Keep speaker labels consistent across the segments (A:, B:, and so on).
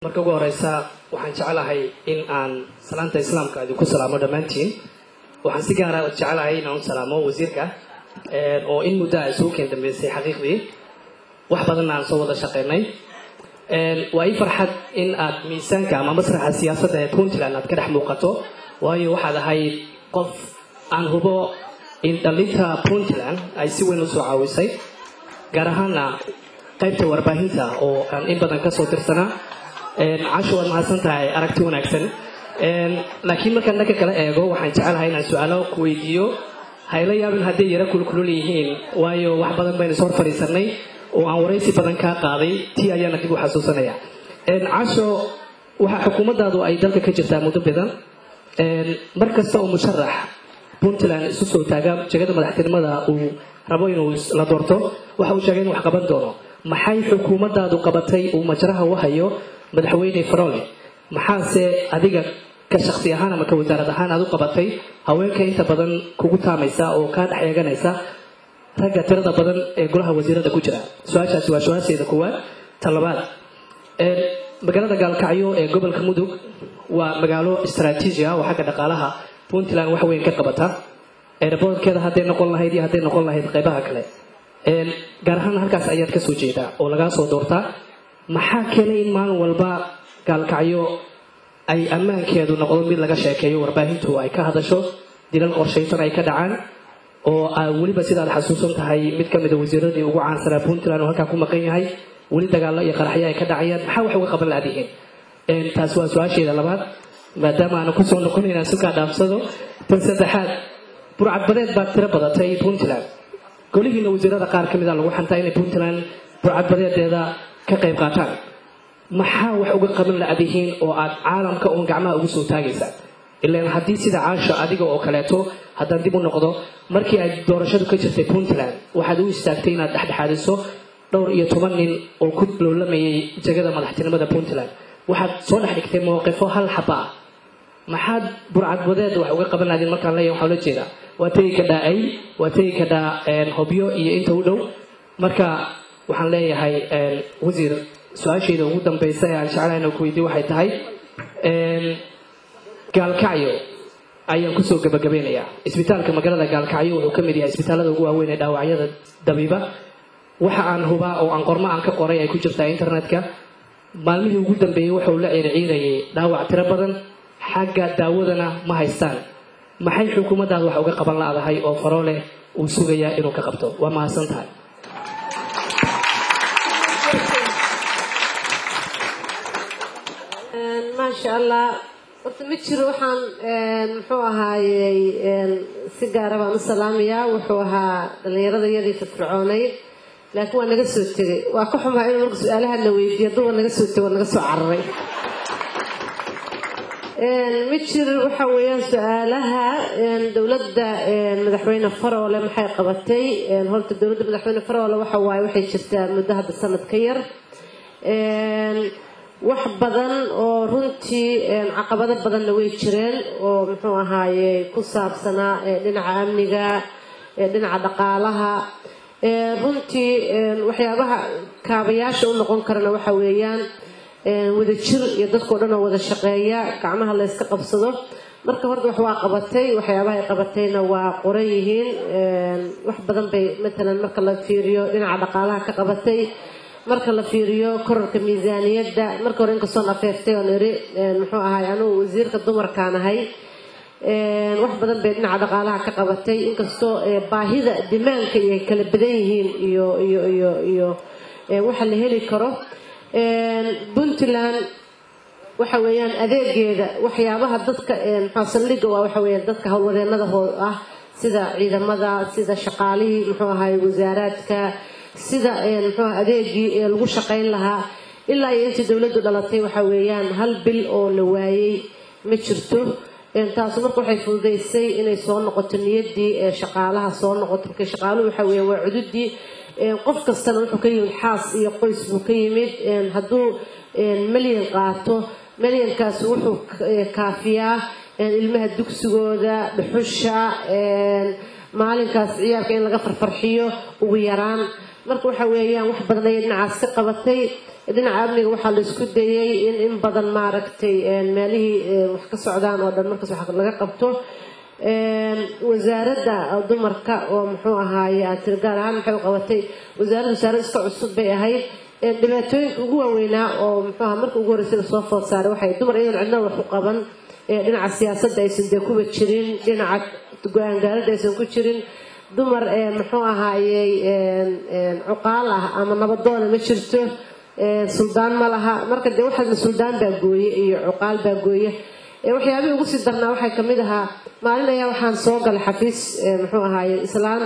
A: marka ugu horeysa waxaan jecelahay in aan salaanta islaamka idinku salaamo dhammaantiin waxaan si gaara jecelahay in aan u salaamo wasiirka oo in muddo a isugu keen dambeysay xaqiiqdii wax badanna aan soo wada shaqeynay waa ii farxad in aad miisaanka ama masraxa siyaasadda ee puntland aad ka dhex muuqato waayo waxaad ahayd qof aan hubo in dhalinta puntland ay si weyn usoo caawisay gaar ahaana qaybta warbaahinta oo aan in badan kasoo tirsanaa casho waad mahadsan tahay aragti wanaagsan laakiin markaan dhanka kala eego waxaan jecelahay inaan su-aalo ku weydiiyo hayla yaabin hadday yaro kulkulul yihiin waayo wax badan baynu ishor fadhiisanay oo aan waraysi badan kaa qaaday tii ayaana dib u xasuusanaya casho waxaa xukuumaddaadu ay dalka ka jirtaa muddo badan mar kasta oo musharax puntland isu soo taaga jegada madaxtinimada uu rabo inuu la doorto waxa uu sheegay in wax qaban doono maxay xukuumaddaadu qabatay uu majraha u hayo madaxweyne farole maxaase adiga ka shaksi ahaan ama ka wasaarad ahaan aad u qabatay haweenka inta badan kugu taamaysa oo kaa dhex eeganaysa ragga tirada badan ee golaha wasiirada ku jira su-aashaasi waa su-aasheeda koowaad ta labaad magaalada gaalkacyo ee gobolka mudug waa magaalo istraatiiji ah oo xagga dhaqaalaha puntland wax weyn ka qabata eeraboodkeeda hadday noqon lahayd iyo hadday noqon lahayd qaybaha kale gaar ahaan halkaas ayaad kasoo jeedaa oo lagaa soo doortaa maxaa keenay in maalin walba gaalkacyo ay ammaankeedu noqdo mid laga sheekeeyo warbaahintu ay ka hadasho dilal qorshaysan ay ka dhacaan oo weliba sidaad xasuusan tahay mid ka mida wasiiradii ugu caansanaa puntland oo halkaa ku maqan yahay weli dagaallo iyo qaraxyo ay ka dhacayaan maxaa wax uga qaban laadihiin taas waa su-aasheeda labaad maadaama aanu kusoo noqon inaan sukaa dhaafsado tan saddexaad burcadbadeed baa tiro badatay puntland golihiina wasiirada qaar ka mida lagu xantaa inay puntland burcadbadeedeeda ka qayb qaataan maxaa wax uga qaban la-dihiin oo aad caalamka uun gacmaha ugu soo taagaysa ilaan haddii sida caasha adiga oo kaleeto haddaan dib u noqdo markii ay doorashadu ka jirtay puntland waxaad u istaagtay inaad dhexdhexaadiso dhowr iyo toban nin oo ku loolamayay jegada madaxtinimada puntland waxaad soo dhex dhigtay mowqifo hal xaba ah maxaad burcadbadeed wax uga qaban laadiin markaan leeyahay waxaa la jeedaa waa tegi kadhaa ay waa tegi kadhaa hobyo iyo inta u dhow marka waxaan leeyahay wasiir su-aashayda ugu dambaysa ee aan jeclahay inaan ku weydiiyo waxay tahay gaalkacyo ayaan kusoo gabagabeynayaa isbitaalka magaalada gaalkacyo wuxuu ka mid yahay isbitaalada ugu waaweyn ee dhaawacyada dabiiba waxa aan hubaa oo aan qormo aan ka qoray ay ku jirtaa internetka maalmihii ugu dambeeyey wuxuu la ciirciirayay dhaawac tiro badan xagga daawadana ma haystaan maxay xukuumaddaada wax uga qaban la-dahay oo farooleh uu sugayaa inuu ka qabto waa mahadsan tahay
B: maasha allah horta ma jiro waxaan muxuu ahaayey si gaara baan u salaamayaa wuxuu ahaa dhallinyarada iyadii firfircoonay laakiin waa naga soo tegay waa ka xumaa inuu marka su-aalaha la weydiiyo hadduu waa naga soo tegay waa naga soo cararay ma jiro waxa weeyaan su-aalaha dowladda madaxweyne faroole maxay qabatay horta dowladda madaxweyne faroole waxa waaye waxay jirtaa muddo hadda sanad ka yar wax badan oo runtii caqabado badanna way jireen oo muxuu ahaaye ku saabsanaa dhinaca amniga dhinaca dhaqaalaha runtii waxyaabaha kaabayaasha u noqon karana waxa weeyaan wada jir iyo dadkao dhan oo wada shaqeeya gacmaha la yska qabsado marka horta wax waa qabatay waxyaabaha ay qabatayna waa qoran yihiin wax badan bay matalan marka la fiiriyo dhinaca dhaqaalaha ka qabatay marka la fiiriyo korarka miisaaniyadda marka hore inkastoon afeeftay oon iri muxuu ahay anugu wasiirka dumarkaan ahay wax badan bay dhinaca dhaqaalaha ka qabatay inkastoo baahida dimaanka iyo ay kala badan yihiin iyo iyo iyo iyo waxa la heli karo puntland waxa weeyaan adeegeeda waxyaabaha dadka muxuu saldhigga waa waxa weeyaan dadka howlwadeenada ah sida ciidamada sida shaqaalihii muxuu ahay wasaaraadka sida muxuu adeegii ee lagu shaqayn lahaa ilaa iyo intii dowladdu dhalatay waxa weeyaan hal bil oo la waayey ma jirto taasu marka waxay fududaysay inay soo noqoto niyaddii ee shaqaalaha soo noqoto marka shaqaaluhu waxa weeyaan waa cududii qof kastana wuxuu ka yimid xaas iyo qoys buu ka yimid hadduu melyan qaato melyankaas wuxuu kaafiyaa ilmaha dugsigooda dhuxusha maalinkaas ciyaarka in laga farfarxiyo ugu yaraan marka waxa weeyaan wax badan ayay dhinacaas ka qabatay dhinaca amniga waxaa la isku dayay in in badan maaragtay meelihii wax ka socdaan oo dhan markaas wax laga qabto wasaaradda dumarka oo muxuu ahaaye aad tiri gaar ahaan maxay u qabatay wasaaradda wasaarad iska cusub bay ahayd dhibaatooyinka ugu waaweynaa oo muxuu aha marka ugu horreysay lasoo food saaray waxay dumar iyadoon cidna wax u qaban dhinaca siyaasadda aysan dee kuba jirin dhinaca go-aan gaaradda aysan ku jirin dumar muxuu ahaayey cuqaal ah ama nabadoona ma jirto suldaan ma laha marka dee waxaasna suldaan baa gooye iyo cuqaal baa gooye waxyaabihii ugu sii darnaa waxay kamid ahaa maalin ayaa waxaan soo galay xafiis muxuu ahaaye islaan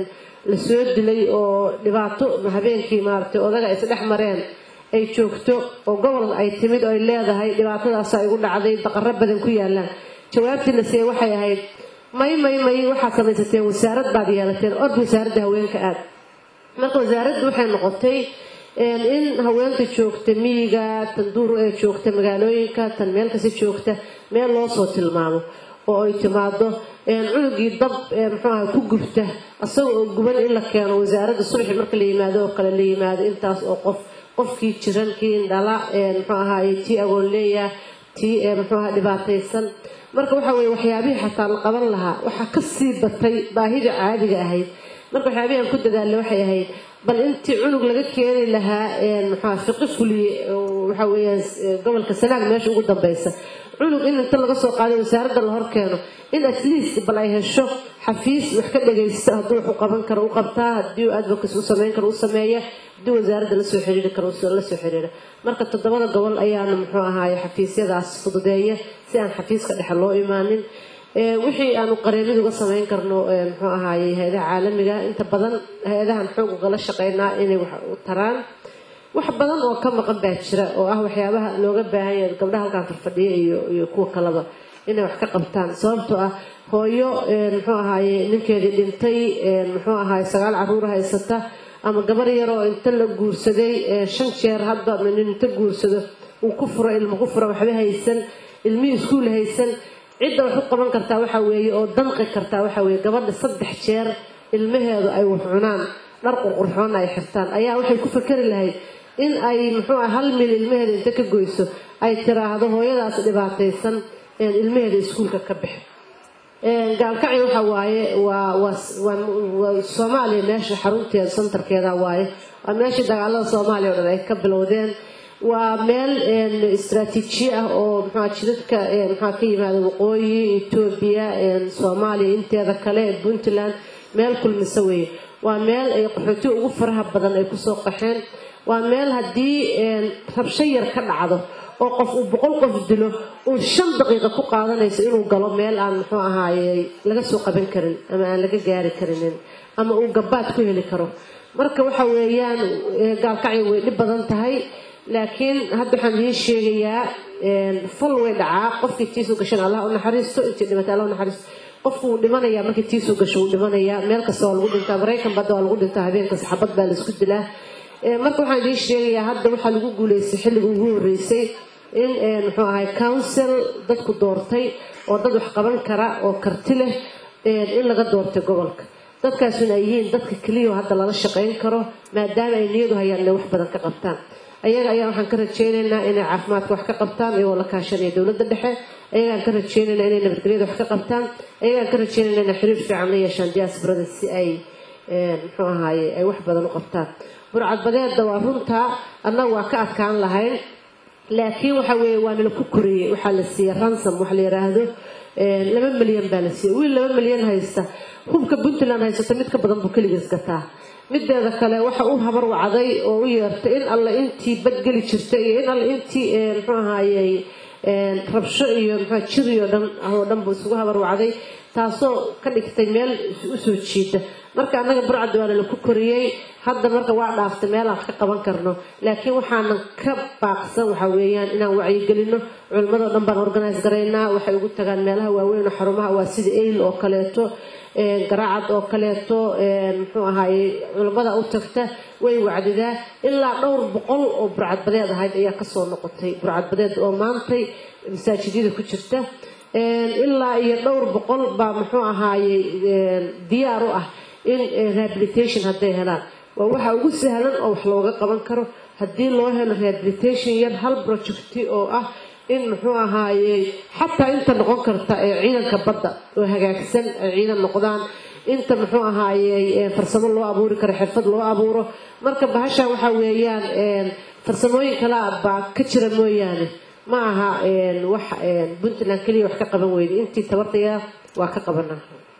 B: la soo dilay oo dhibaato habeenkii maaragtay odaga ay isdhex mareen ay joogto oo gobol ay timid oo ay leedahay dhibaatadaasa igu dhacday daqaro badan ku yaalaan jawaabtii la siiyey waxay ahayd may may may waxaad samaysateen wasaarad baad yeelateen ord wasaaradda haweenka aad marka wasaaraddu waxay noqotay in haweenka joogta miyiga tan duur ee joogta magaalooyinka tan meel kasta joogta meel loo soo tilmaamo oo ay timaado cunugii dab muxuu aha ku gubta isaga oo guban in la keeno wasaaradda subaxi marka la yimaado oo kale la yimaado intaas oo qof qofkii jiran kii indhala muxuu ahaaye tii agoon leeya tii muxuu aha dhibaataysan marka waxa weye waxyaabihii xataa la qaban lahaa waxaa kasii batay baahida caadiga ahayd marka waxyaabihii aan ku dadaalay waxay ahayd bal intii cunug laga keeni lahaa muxua fiqi fuliye waxa weeyaan gobolka sanaag meesha ugu dambeysa cunug in inta laga soo qaaday wasaaradda la hor keeno in at least bal ay hesho xafiis wax ka dhagaysta hadduu wax u qaban karo u qabtaa haddii advocacy u sameyn karo u sameeya haddii wasaaradda lasoo xiriiri karo la soo xiriira marka toddobada gobol ayaana muxuu ahaaye xafiisyadaas fududeeya si aan xafiiska dhexe loo imaanin wixii aanu qareemid uga sameyn karno muxuu ahaaye hay-adaha caalamiga inta badan hay-adahan xoog ugala shaqeynaa inay wax u taraan wax badan oo ka maqan baa jira oo ah waxyaabaha looga baahan yahay gabdhaha halkaan farfadhiya iyo iyo kuwa kaleba inay wax ka qabtaan sababtoo ah hooyo muxuu ahaaye ninkeedii dhintay muxuu ahaaye sagaal caruur haysata ama gabar yaroo inta la guursaday shan jeer hadda nin inta guursado uu ku furo ilmo ku furo waxba haysan ilmihii iskuul haysan cidda wax u qaban kartaa waxa weeye oo danqi kartaa waxa weeye gabadha saddex jeer ilmaheedu ay wax cunaan dhar qurqurxoona ay xirtaan ayaa waxay ku fakari lahayd in ay muxuu ah hal mil ilmaheeda inta ka goyso ay tiraahdo hooyadaas dhibaataysan ilmaheeda iskuulka ka bixi gaalkacyo waxa waaye waa waa soomaaliya meesha xarunteeda santarkeeda waaye waa meeshii dagaalada soomaaliya o dhan ay ka bilowdeen waa meel istraatiiji ah oo mxua jidadka maxaa ka yimaada waqooyi etoobiya soomaaliya inteeda kale puntland meel kulmisa weeye waa meel ay qaxooti ugu faraha badan ay kusoo qaxeen waa meel haddii rabsho yar ka dhacdo oo qof uu boqol qof dilo uu shan daqiiqa ku qaadanayso inuu galo meel aan muxuu ahaaye laga soo qaban karin ama aan laga gaari karinin ama uu gabaad ku heli karo marka waxa weeyaan gaalkacyo way dhib badan tahay laakiin hadda waxaan idiin sheegayaa fal way dhacaa qofkii tiisu gashan allah u naxariisto intii dhimatay allah u naxariisto qofku wuu dhimanayaa markii tiisu gasho wuu dhimanayaa meel kasta waa lagu dhintaa maraykan badda waa lagu dhintaa habeenkas xabad baa la isku dilaa marka waxaan idiin sheegayaa hadda waxaa lagu guuleystay xilliga ugu horreysay in muxuu ahay council dadku doortay oo dad wax qaban kara oo karti leh in laga doortay gobolka dadkaasuna ay yihiin dadka keliya hadda lala shaqayn karo maadaama ay niyadu hayaan inay wax badan ka qabtaan ayaga ayaa waxaan ka rajaynaynaa inay caafimaadka wax ka qabtaan iyagoo la kaashanaya dowladda dhexe ayagaan ka rajaynaynaa inay nabadgelyada wax ka qabtaan ayagaan ka rajaynaynaa inay xiriir fiican la yeeshaan diasporada si ay muxuu ahaaye ay wax badan u qabtaan burcadbadeedda waa runtaa annaga waa ka adkaan lahayn laakiin waxa weeye waa nala ku koriyey waxaa la siiyey ransom waxa la yidhaahdo laba milyan baa la siiyey wiil laba milyan haysta hubka puntland haysata mid ka badan buu keligiis gataa mideeda kale waxa u habar wacday oo u yeertay in alle intii badgeli jirta iyo in alle intii muxuu ahaayey rabsho iyo mxua jiriyo dhan oo dhan buu isugu habar wacday taasoo ka dhigtay meel usoo jiida marka annaga burcadda waana laku koriyey hadda marka waa dhaaftay meelaan wax ka qaban karno laakiin waxaanan ka baaqsan waxa weeyaan inaan wacyigelino culimmadoo dhan baan organise garaynaa waxay ugu tagaan meelaha waaweyn oo xarumaha waa sida ayl oo kaleeto garaacad oo kaleeto muxuu ahaaye culimmada u tagta way wacdidaa ilaa dhowr boqol oo burcadbadeed ahayd ayaa kasoo noqotay burcadbadeed oo maantay masaajidyada ku jirta ilaa iyo dhowr boqol baa muxuu ahaaye diyaar u ah in rehabilitation hadday helaan waa waxa ugu sahlan oo wax looga qaban karo haddii loo helo rehabilitation yar hal projecti oo ah in muxuu ahaayey xataa inta noqon karta ee ciidanka badda oo hagaagsan ay ciidan noqdaan inta muxuu ahaayey farsamo loo abuuri karo xirfad loo abuuro marka bahashan waxa weeyaan farsamooyin kale baa ka jira mooyaane ma aha wax puntland keliya wax ka qaban weyda intii tabartaya waa ka qabanaa